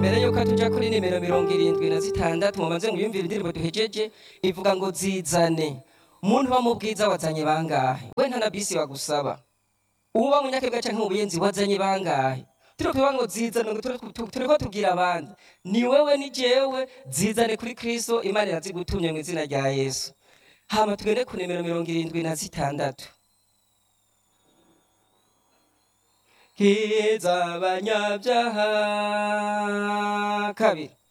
mbere yuko tuja kuri nimero mirongo irindwi na zitandatu mumaze mwiyumvira indirimbo duhejeje ivuga ngo zizane umuntu uba mu bwiza wazanye bangahe we nta na bisi wagusaba uba munyakebwa canke mu buyenzi wazanye bangahe turi kuvuga ngo zizane ngo turi- tu- turiko tubwira abandi ni wewe ni jewe zizane kuri kristo imana irazigutumye mu izina rya yesu hama tugende ku nimero mirongo irindwi na zitandatu kiza abanyabyaha kabiri